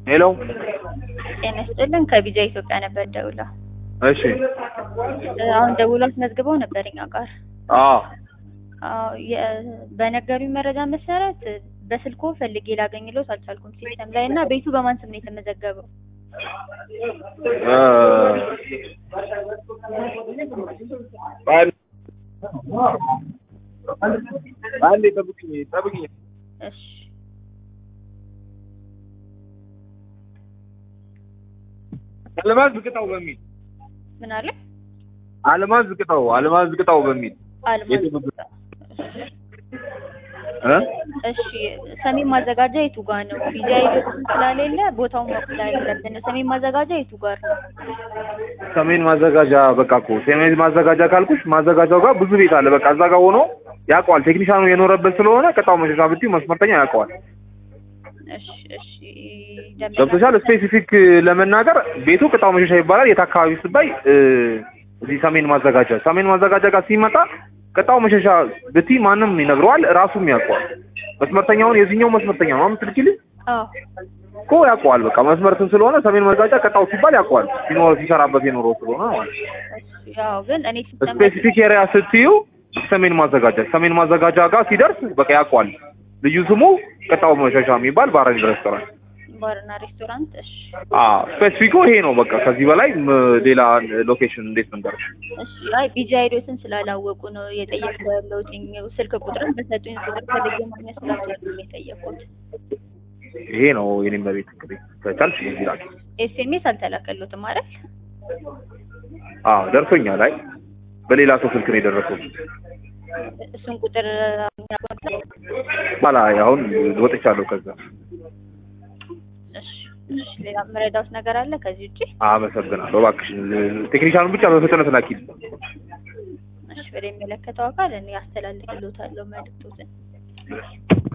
ሄሎ ጤና ይስጥልን ከቢጃ ኢትዮጵያ ነበር ደውላ እሺ አሁን ደውሎ አስመዝግበው ነበር እኛ ጋር አዎ አዎ የ- በነገሩኝ መረጃ መሰረት በስልኮ ፈልጌ ላገኝሎት አልቻልኩም ሲስተም ላይ እና ቤቱ በማን ስም ነው የተመዘገበው እ አንዴ ጠብቅኝ ጠብቅኝ እሺ አልማዝ ዝቅጣው በሚል ምን አለ አልማዝ ዝቅጣው አልማዝ ዝቅጣው በሚል አልማዝ የተመዘገበ እ እሺ ሰሜን ማዘጋጃ የቱ ጋር ነው ቢጃ ኢትዮጵያ ስላሌለ ቦታውን ማወቅ ስላለብን ነው ሰሜን ማዘጋጃ የቱ ጋር ነው ሰሜን ማዘጋጃ በቃ እኮ ሰሜን ማዘጋጃ ካልኩሽ ማዘጋጃው ጋር ብዙ ቤት አለ። በቃ እዛ ጋር ሆኖ ያውቀዋል። ቴክኒሻኑ የኖረበት ስለሆነ ቅጣው መሸሻ ብትይው መስመርተኛ ያውቀዋል። እሺ እሺ ደንበኛ- ገብቶሻል። ስፔሲፊክ ለመናገር ቤቱ ቅጣው መሸሻ ይባላል። የት አካባቢ ስባይ እ እዚህ ሰሜን ማዘጋጃ ሰሜን ማዘጋጃ ጋር ሲመጣ ቅጣው መሸሻ ብትይ ማንም ይነግረዋል፣ ራሱም ያውቀዋል። መስመርተኛውን የዚህኛው መስመርተኛ ነው የምትልኪልኝ አዎ እኮ ያውቀዋል። በቃ መስመርትን ስለሆነ ሰሜን ማዘጋጃ ቅጣው ሲባል ያውቀዋል። ሲኖር ሲሰራበት የኖረው ስለሆነ ማለት ነው። እሺ ያው ግን እኔ ሲስተም ስፔሲፊክ ኤሪያ ስትዩ ሰሜን ማዘጋጃ ሰሜን ማዘጋጃ ጋር ሲደርስ በቃ ያውቀዋል። ልዩ ስሙ ቅጣው መሸሻ የሚባል ባረንድ ሬስቶራንት። ባርና ሬስቶራንት እሺ አዎ ስፔሲፊኩ ይሄ ነው። በቃ ከዚህ በላይ ም- ሌላ ሎኬሽን እንዴት መንገርሽ? እሺ አይ ቢጃ ሄዶትን ስላላወቁ ነው የጠየቁ ያለሁት ስልክ ቁጥርን በሰጡኝ ቁጥር ፈልጌ ማግኘት ስላልቻልኩ ነው የጠየቁት ይሄ ነው የኔም በቤት እንግዲህ ከቻልሽ እዚህ ላኪ። ኤስኤምኤስ አልተላከሉትም አይደል አዎ ደርሶኛል። አይ በሌላ ሰው ስልክ ነው የደረሰው። እሱን ቁጥር ባላ አሁን ወጥቻለሁ ከዛ። እሺ እሺ ሌላ መረዳውት ነገር አለ ከዚህ ውጪ አመሰግናለሁ። እባክሽ ቴክኒሻኑን ብቻ በፍጥነት ላኪ። እሺ ወደ የሚመለከተው አካል እኔ አስተላልፍልዎታለሁ መልዕክቶትን